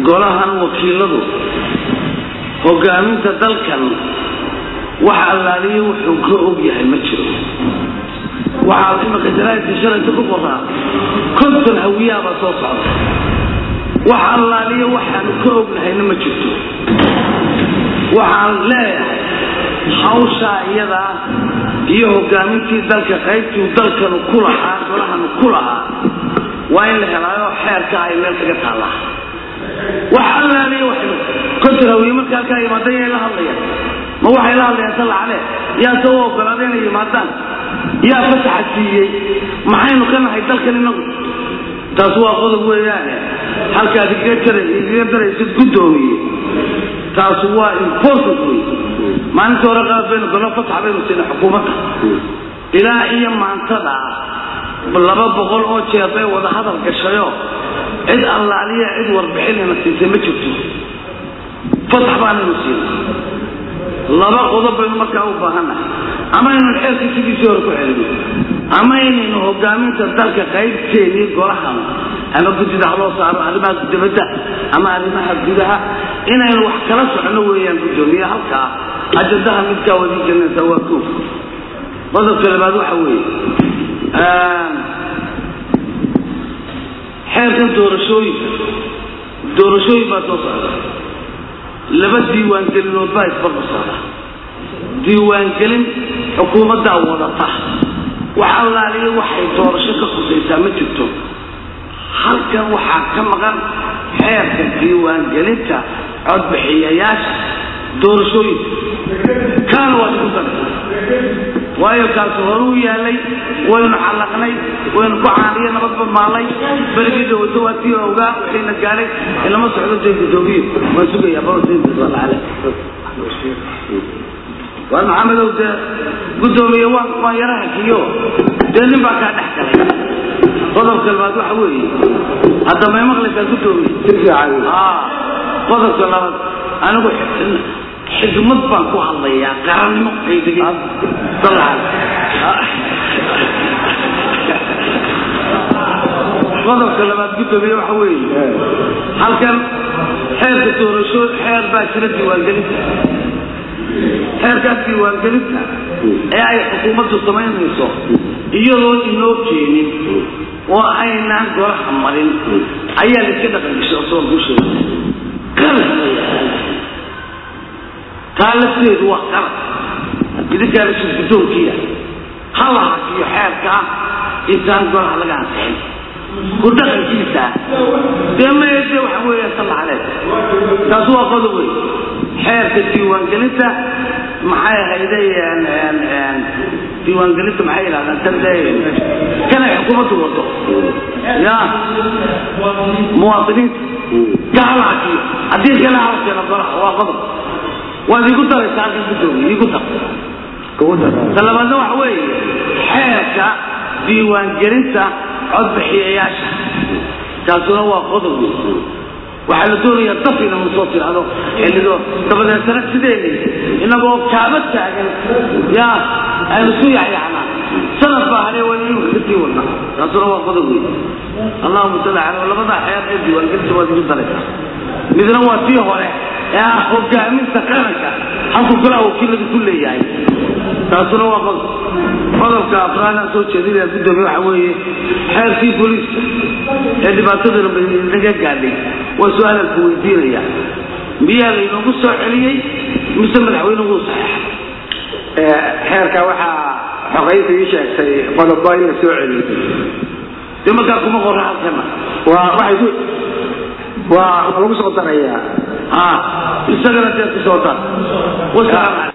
golahan wakiiladu hogaaminta dalkan waxa allaaliyo wuxuu ka og yahay ma jiro waxaa imika jaraa'idka shalayta ku qoraa konton hawiyaabaa soo socda wax allaaliyo waxaanu ka ognahayna ma jirto waxaan leeyahay hawshaa iyadaa iyo hogaamintii dalka qaybtuu dalkanu ku lahaa golahanu ku lahaa waa in la helaayo xeerka ay meel kaga taallaa wax allaaliyo waxnu konton hawiye marka halkaa yimaadaan yay la hadlayaan ma waxay la hadlayaan sallacale yaa soo ogolaaday inay yimaadaan yaa fasaxa siiyey maxaynu ka nahay dalkan inagu taas waa qodob weeyaane halkaad igaga daraysid guddoomiye taas waa important wey maalintii hore qaad baynu golo fasax baynu siinay xukuumadda ilaa iyo maantada laba boqol oo jeer bay wada hadal gashayo cid allaaliya cid warbixinayna siisay ma jirto fasax baanaynu siinay laba qodob baynu markaa u baahannahay ama aynu xeerkii sidiisii hore ku celino ama inaynu hogaaminta dalka qaybteedii golahan ama guddida ha loo saaro arrimaha dibadda ama arrimaha gudaha inaynu wax kala socono weeyaan guddoomiye halkaa ajadaha midkaa wadi janaysa waa ko qodobka labaad waxa weeye xeerkan doorashooyinka doorashooyin baa soo socda laba diiwaangelinood baa isbarba socda diiwaangelin xukuumaddaa wadata wax allaaliyo waxay doorasho ka khusaysaa ma jirto halkan waxaa ka maqan xeerka diiwaangelinta codbixiyayaasha doorashooyinka kaana waa igu dar waayo kaasi hore u yaalay waynu callaqnay waynu ku caaniyo nabadba maalay berigii dawado waa tii ogaa wixiina gaadhay ilama socdo dee guddoomiye waan sugayaa baale waar maxamedow dee guddoomiye waan waan yara hakiyo dee nin baa kaa dhex galay qodobka labaad waxa weeye hadda may maqlaysaa guddoomiye qodobka labaad anigu xikmad baan ku hadlayaa qarannimo aydegi qodobka labaad guddoomiye waxa weeye halkan xeerka doorasho xeer baa jira diiwaangelinta xeerkaas diiwaangelinta ee ay xukuumaddu samaynayso iyadoon inoo keenin oo aynaan golaha marin ayaa laiska dhaqangashay oo soo kuu sheegay qalad taa lafteedu waa qalad idinkaa la shir guddoonkiya ha la hakiyo xeerkaa intaan golaha laga ansixin ku dhaqankiisa dee maede waxa weeya salla caleed taas waa qodob wey xeerka diiwaangelinta maxay ahayde diiwaangelinta maxay yidhahdaan tan dee kanay xukuumaddu wado ya muwaadiniinta gahala hakiyo haddii kale halkeena golaha waa qodob waad igu daraysaa halkan guddoomiye igu dar talabaadna waxa weeye xeerka diiwaangelinta codbixiyayaasha kaasuna waa qodob wey waxaa la doonayaa daf inanu soo tidhaahdo xillido dabadeetana sideeni inagoo kaaba taagan ya aynu isu yacyacnaa sanad baa hadhee waa inuu ka sii wadnaa taasuna waa qodob wey allahuma salli caleyh labadaa xeer ee diiwaangelinta waad igu daraysaa midna waa tii hore ee ah hogaaminta qaranka halku golaha wakiiladu ku leeyahay taasuna waa qodob qodobka afraadaan soo jeedinaya guddoomiye waxa weeye xeerkii booliiska ee dhibaatadana naga gaadhay waa su-aalaan ku weydiinaya miyaa laynoogu soo celiyey mise madaxweynuhu saxeexay xeerka waxaa xoqaynta ii sheegtay qodobo in la soo celiyey dee markaa kuma qora halkana waa waxay ku waa lagu soo darayaa ha isagana dee ku soo dar wasalaam